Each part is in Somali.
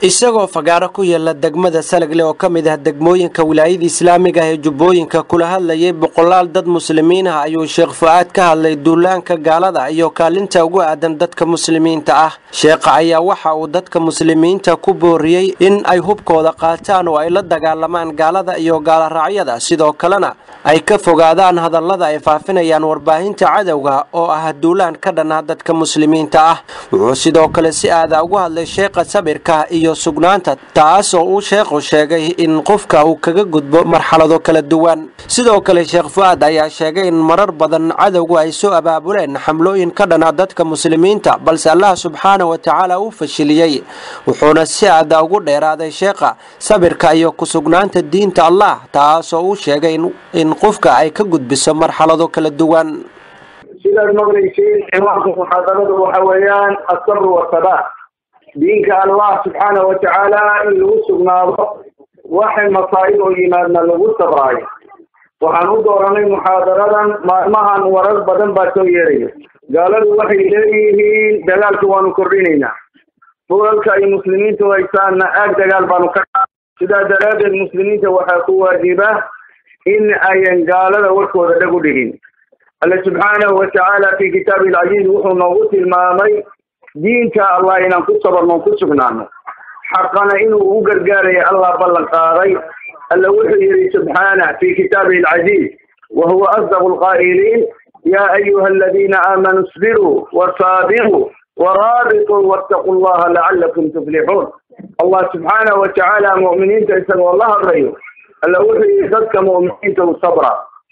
isagoo fagaaro ku yaala degmada salagle oo ka mid ah degmooyinka wilaayada islaamiga ah ee jubbooyinka kula hadlayay boqolaal dad muslimiin ah ayuu sheekh fu-aad ka hadlay duulaanka gaalada iyo kaalinta ugu aadan dadka muslimiinta ah sheekha ayaa waxa uu dadka muslimiinta ku booriyey in ay hubkooda qaataan oo ay la dagaalamaan gaalada iyo gaaloraacyada sidoo kalena ay ka fogaadaan hadallada ay faafinayaan warbaahinta cadowga oo ah duulaan ka dhan ah dadka muslimiinta ah wuxuu sidoo kale si aada ugu hadlay sheekha sabirka iyo sugnaanta taas oo uu sheekhu sheegay in qofka uu kaga gudbo marxalado kala duwan sidoo kale sheekh fu-aad ayaa sheegay in marar badan cadowgu ay soo abaabuleen xamlooyin ka dhana dadka muslimiinta balse allah subxaana wa tacaala uu fashiliyey wuxuuna si aada ugu dheeraaday sheekha sabirka iyo ku-sugnaanta diinta allah taasoo uu sheegay in qofka ay ka gudbiso marxalado kala duwan sidaad maqlaysiin ciwaanka muxaadaradu waxa weeyaan asabr wasabaat diinka allah subxaana wa tacaala in lagu sugnaado waxay masaa'ib oo yimaadna lagu sabraayo waxaan u dooranay muxaadaradan maalmahan warar badan baa soo yeeraya gaaladu waxay leeyihiin dagaalka waanu kordhinaynaa fulalka ay muslimiintu haysaanna aag dagaal baanu ka sidaa daraaddeed muslimiinta waxaa ku waajiba in ayan gaalada warkooda dhag u dhigin alle subxaanahu wa tacaala fi kitaabi alcaziiz wuxuu noogu tilmaamay diinta allah inaan ku sabarno ku sugnaano xaqana inuu u gargaaraya allah ballan qaaday alla wuxuu yihi subxaanah fi kitaabihi alcaziiz wa huwa asdaqu lqaa'iliin ya ayuha aladiina aamanuu isbiruu wasaabiruu waraabituu wattaquu llaha lacalakum tuflixuun allah subxaanahu wa tacaala mu'miniinta isagoo la hadlayo alla wuxuu yihi dadka mu'miniinta u sabra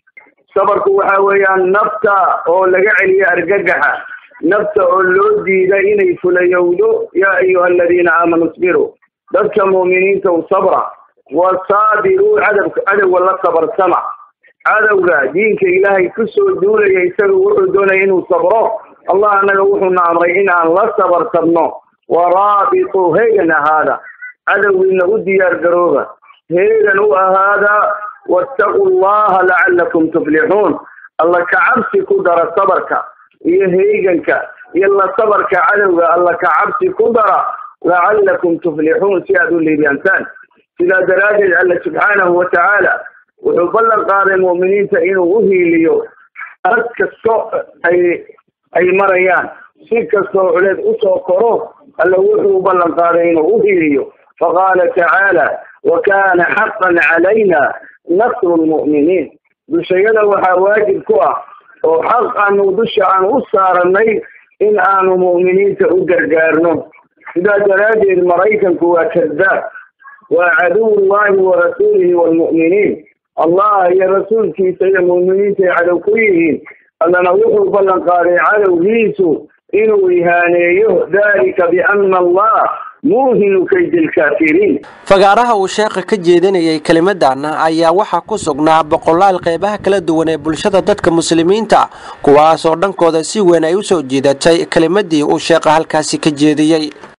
sabarku waxa weeyaan nafta oo laga celiyo argagaxa nafta oo loo diida inay fulayowdo yaa ayuha aladiina aamanuu isbiruu dadka mu'miniinta u sabra wasaabiruu cadab cadowga la sabarsama cadowga diinka ilaahay kusoo duulaya isaga wuxuu doonaya inuu sabro allah annaga wuxuuna amray in aan la sabartabno waraabituu heegan ahaada cadowgiina u diyaar garooba heegan u ahaada wattaquu llaha lacalakum tuflixuun alla ka cabsi ku dara sabarka iyo heeganka iyo la sabarka cadowga alla ka cabsi ku dara lacalakum tuflixuun si aad u liibaantaan sidaa daraaddeed alla subxaanahu wa tacaala wuxuu ballan qaaday mu'miniinta inuu u hiiliyo arag kasto ay ay marayaan si kastoo culeed usoo koro alla wuxuu u ballan qaaday inuu u hiiliyo faqaala tacaala wa kana xaqan calayna nasru lmu'miniin dushayada waxaa waajib ku ah oo xaq aanu dusha aan u saaranay in aanu mu'miniinta u gargaarno sidaa daraaddeed maraykanku waa kadaab waa caduw llahi wa rasuulihi waalmu'miniin allah iyo rasuulkiisa iyo mu'miniinta ay cadow ku yihiin allana wuxuu ballan qaaday cadowgiisu inuu ihaaneeyo dalika biana allah muuhinu kaydi lkaafiriin fagaaraha uu sheekha ka jeedinayay kelimadan ayaa waxaa ku sugnaa boqolaal qeybaha kala duwan ee bulshada dadka muslimiinta kuwaas oo dhankooda si weyn ay u soo jiidatay kelimadii uu sheekha halkaasi ka jeediyey